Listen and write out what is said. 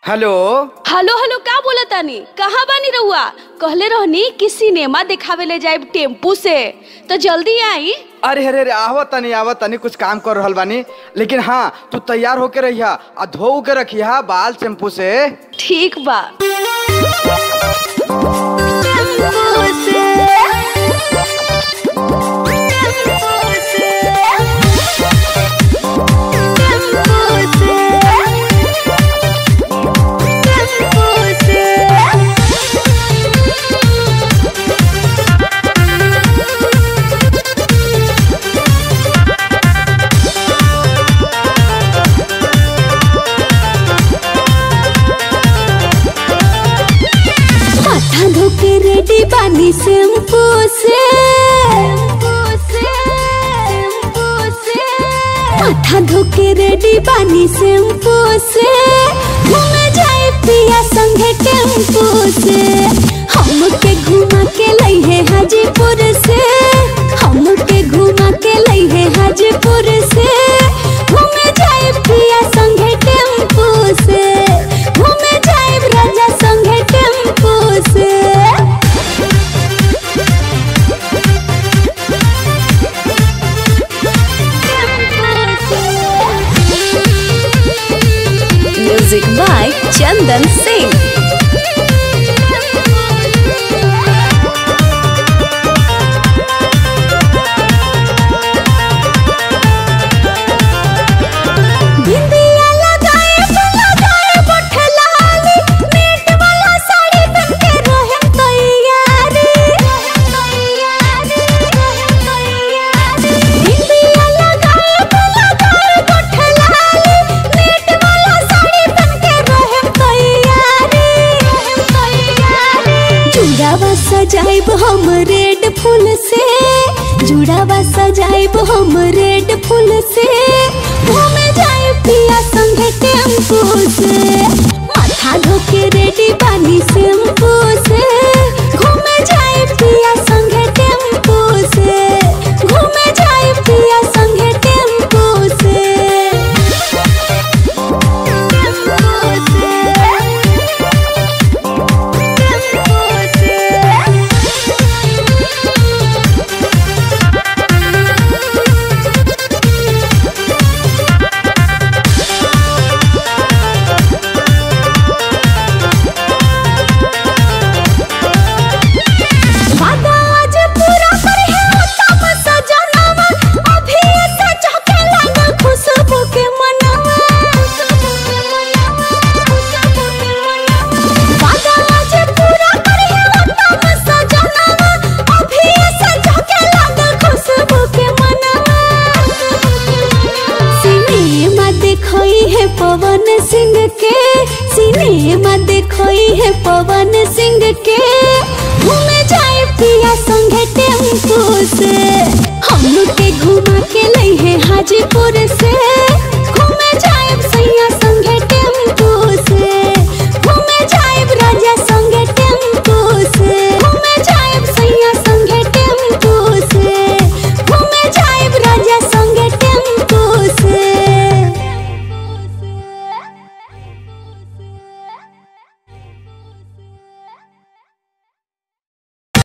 hello hello hello का बोला तानी कहाँ बानी रहुआ कहले रहनी कि सिनेमा देखावे ले जाए टेम्पू से तो जल्दी आई अरे अरे अरे आवत तनी आवत तनी कुछ काम कर रहल बानी लेकिन हाँ तू तैयार होके रहिया आ धो के रखिया बाल शैम्पू से ठीक बा माथा धोके रेडी बानी शैम्पू से माथा धोके रेडी बानी शैम्पू से घूमे जाए पिया संगे टेम्पू से हमके घुमा के लई है हाजीपुर से हमके घुमा के लई है हाजीपुर से घूमे जाए पिया संगे टेम्पू से घूमे जाए राजा संगे टेम्पू से म्यूजिक बाय चंदन सिंह बिंदिया लगाए लगाए बठलाली नेट वाला साड़ी पहन के रहम तैयारी बिंदिया लगाए लगाए बठलाली नेट वाला साड़ी पहन के रहम तैयारी जुड़ावा सजाइब हम रेड फूल से जुड़ावा सजाइब हम रेड फूल से घूमे जाए पिया संगे टेम्पू से माथा धोके रेडी बानी शैम्पू से घूमे जाए पिया संगे टेम्पू से घूमे जाए पिया संगे टेम्पू से वादा आज पूरा कर है उत्तम सजनवा अभी ऐसा चौके लगा खुशबू के मनवा वादा आज पूरा कर है उत्तम सजनवा अभी ऐसा चौके लगा खुशबू के मनवा सिनेमा देखोई है पवन सिंह के सिनेमा देखोई है पवन सिंह के घूमे जाए पिया संगे टेम्पू से हम के घुमा के लई है हाजीपुर से